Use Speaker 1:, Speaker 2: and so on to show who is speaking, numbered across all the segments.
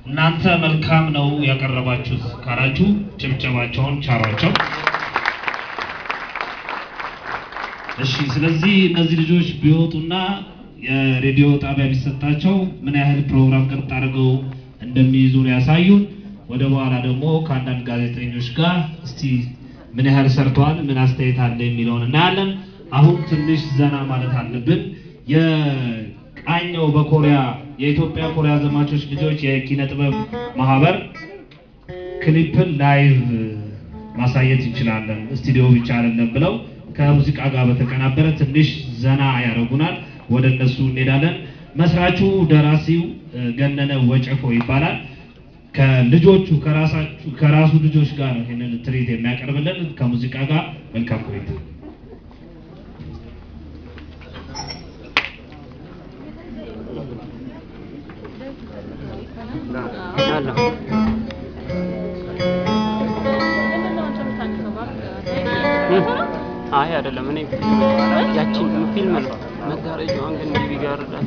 Speaker 1: እናንተ መልካም ነው ያቀረባችሁት ካላችሁ ጭብጨባቸውን ቻሯቸው። እሺ፣ ስለዚህ እነዚህ ልጆች ቢወጡና የሬዲዮ ጣቢያ ቢሰጣቸው ምን ያህል ፕሮግራም ቅርጥ አድርገው እንደሚይዙ ነው ያሳዩን። ወደ በኋላ ደግሞ ከአንዳንድ ጋዜጠኞች ጋር እስቲ ምን ያህል ሰርተዋል፣ ምን አስተያየት አለ የሚለውን እናያለን። አሁን ትንሽ ዘና ማለት አለብን። የቃኘው በኮሪያ የኢትዮጵያ ኮሪያ ዘማቾች ልጆች የኪነ ጥበብ ማህበር ክሊፕን ላይቭ ማሳየት እንችላለን፣ ስቱዲዮ ብቻ አይደለም ብለው ከሙዚቃ ጋር በተቀናበረ ትንሽ ዘና ያደርጉናል። ወደ እነሱ እንሄዳለን። መስራቹ ደራሲው ገነነ ወጨፎ ይባላል። ከልጆቹ ከራሳችሁ ከራሱ ልጆች ጋር ነው ይህንን ትርኢት የሚያቀርብልን ከሙዚቃ ጋር። መልካም ቆይታ።
Speaker 2: አይ አይደለም፣ እኔ ያቺን ፊልም ነው መጋረጃዋን ግን እንዲህ ቢጋርዳት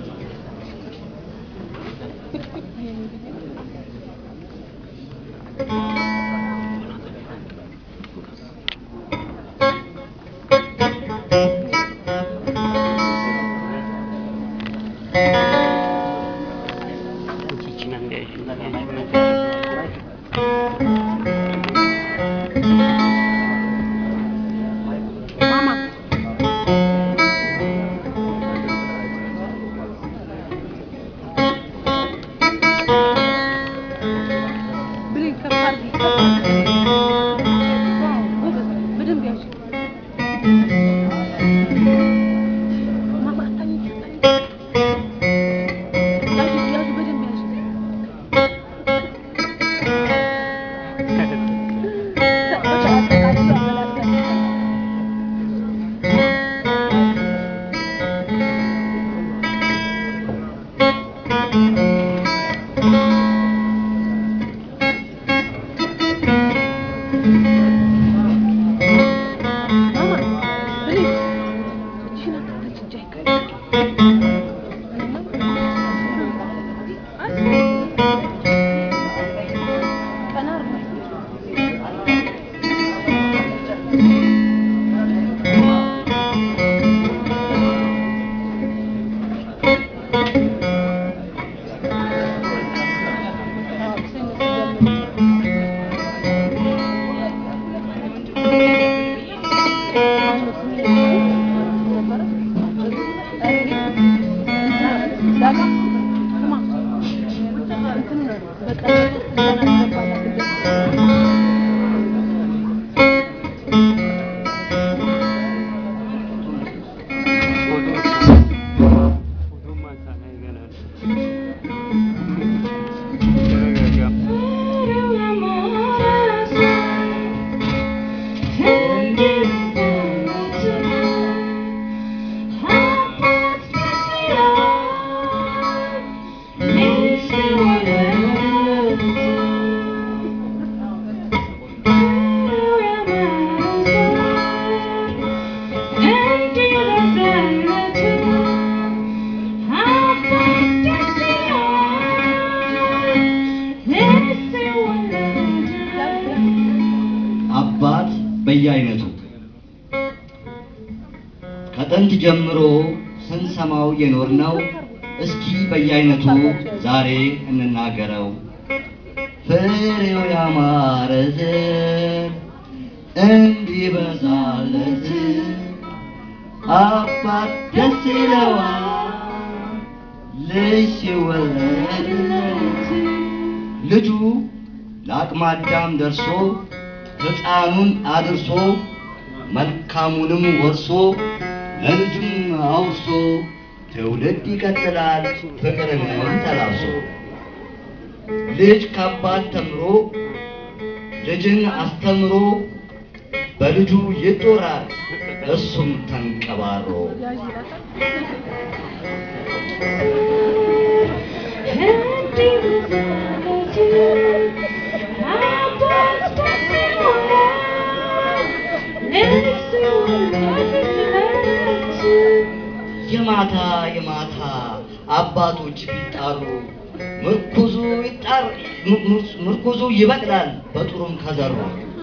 Speaker 2: ይቺን
Speaker 3: አባት በየአይነቱ ከጥንት ጀምሮ ስንሰማው የኖርነው እስኪ በየአይነቱ ዛሬ እንናገረው። ፍሬው ያማረ ዘር እንዲበዛለት አባት ደስ ይለዋል ልጅ ሲወለድለት ልጁ ለአቅመ አዳም ደርሶ ሕፃኑን አድርሶ መልካሙንም ወርሶ ለልጁም አውርሶ ትውልድ ይቀጥላል ፍቅርንም ተላብሶ ልጅ ከአባት ተምሮ ልጅን አስተምሮ በልጁ ይጦራል እሱም ተንቀባሮ የማታ የማታ አባቶች ቢጣሩ ምርኩዙ ይጣር ምር- ምርኩዙ ይበቅላል በጥሩም ከዘሩ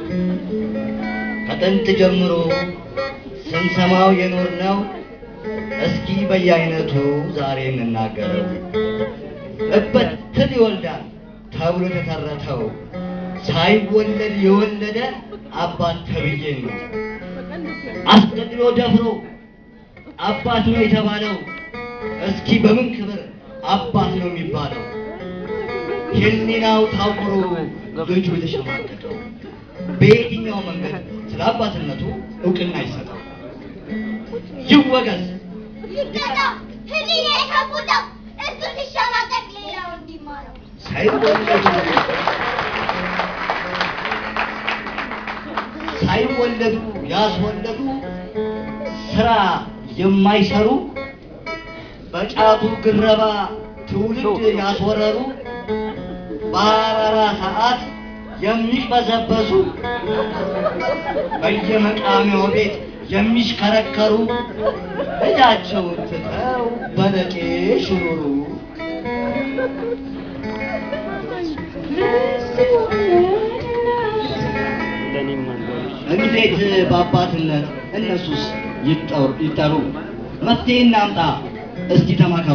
Speaker 3: ከጥንት ጀምሮ ስንሰማው የኖር ነው። እስኪ በየአይነቱ ዛሬ እንናገረው። እበት ትል ይወልዳል ተብሎ የተተረተው ሳይወለድ የወለደ አባት ተብዬ ነው። አስገድሎ ደፍሮ አባት ነው የተባለው እስኪ በምን ክብር አባት ነው የሚባለው? ሕሊናው ታውሮ ልጁ የተሸማቀቀው በየትኛው መንገድ ስለ አባትነቱ እውቅና ይሰጠው? ይወገዝ
Speaker 4: ይቀጣ ህሊና የታወቀው እሱ ሲሸማቀቅ ሌላው እንዲማረው
Speaker 3: ሳይወለዱ ሳይወለዱ ያስወለዱ ስራ የማይሰሩ በጫቱ ግረባ ትውልድ ያስወረሩ በአራራ ሰዓት የሚቅበዘበዙ በየመቃሚያው ቤት የሚሽከረከሩ ልጃቸውን ትተው በለቄ ሽሩሩ
Speaker 2: ለእኔም መንገዶች
Speaker 3: እንዴት በአባትነት እነሱስ ይጠሩ ይጠሩ? መፍትሄ እናምጣ እስቲ ተማከሩ።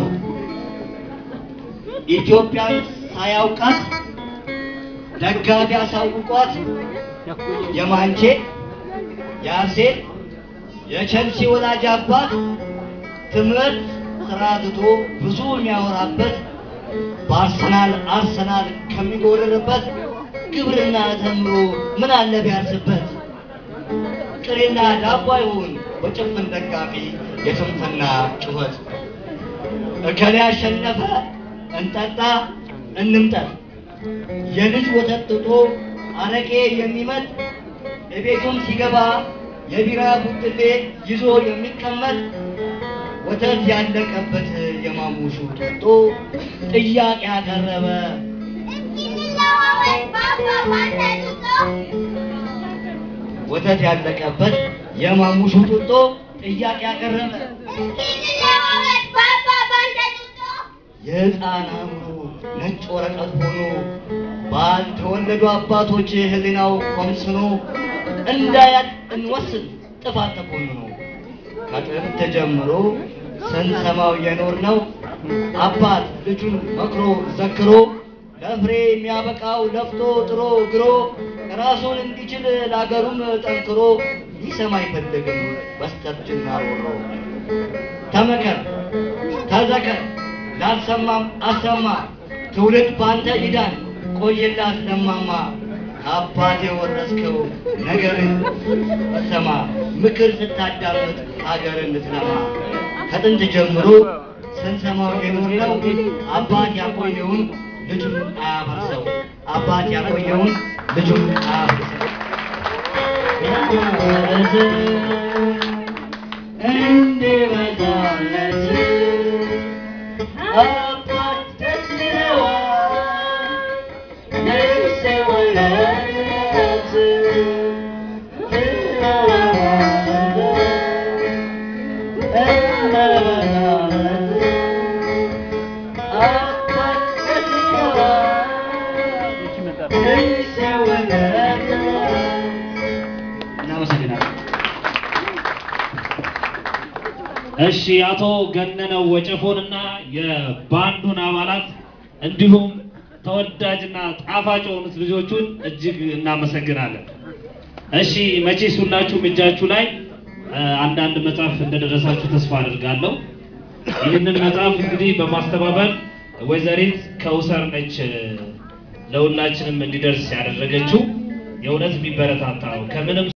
Speaker 3: ኢትዮጵያን ሳያውቃት ደጋፊ አሳውቋት የማንቼ የአርሴን የቸልሲ ወላጅ አባት ትምህርት ስራ ትቶ ብዙ የሚያወራበት በአርሰናል አርሰናል ከሚጎርርበት ግብርና ተምሮ ምን አለ ቢያርስበት ቅሬና ዳቦ አይሆን በጭፍን ደጋፊ የስንፍና ጩኸት እከሌ ያሸነፈ እንጠጣ እንምጠጥ የልጅ ወተት ጥጦ አረቄ የሚመጥ የቤቱም ሲገባ የቢራ ቡጥሌ ይዞ የሚቀመጥ ወተት ያለቀበት የማሙሹ ጡጦ ጥያቄ ያቀረበ
Speaker 4: እስኪ እንለዋወጥ በአባባል ተጡጦ
Speaker 3: ወተት ያለቀበት የማሙሹ ጡጦ ጥያቄ ያቀረበ
Speaker 4: እስኪ እንለዋወጥ በአባባል ተጡጦ
Speaker 3: የሕፃን አእምሮ ነጭ ወረቀት ሆኖ ባልተወለዱ አባቶች ሕሊናው ኮምስኖ እንዳያት እንወስን ጥፋት ተኮንኖ ከጥንት ጀምሮ ስንሰማው የኖር ነው አባት ልጁን መክሮ ዘክሮ ለፍሬ የሚያበቃው ለፍቶ ጥሮ ግሮ ራሱን እንዲችል ለአገሩም ጠንክሮ ሊሰማ አይፈልግም በስተርጅና ሮሮ ተመከር ተዘከር ላልሰማም አሰማ ትውልድ ባንተ ይዳን ቆይላት ለማማ ከአባት የወረስከው ነገርን ሰማ ምክር ስታዳምጥ ሀገር እንድትለማ ከጥንት ጀምሮ ስንሰማው የኖርነው አባት ያቆየውን ልጁን አያፈርሰው አባት ያቆየውን ልጁን አያፈርሰው እንዲበዛለት አባት ደስ ይለዋል ነፍስ ወለደት አባት ደስ ይለዋል ነፍስ ወለደት እናመሰግናለን።
Speaker 1: እሺ አቶ ገነነው ወጨፎንና የባንዱን አባላት እንዲሁም ተወዳጅና ጣፋጭ የሆኑት ልጆቹን እጅግ እናመሰግናለን። እሺ መቼስ ሁላችሁም እጃችሁ ላይ እ፣ አንዳንድ መጽሐፍ እንደደረሳችሁ ተስፋ አድርጋለሁ። ይህንን መጽሐፍ እንግዲህ በማስተባበር ወይዘሪት ከውሰር ነች እ፣ ለሁላችንም እንዲደርስ ያደረገችው የእውነት የሚበረታታ ነው ከምንም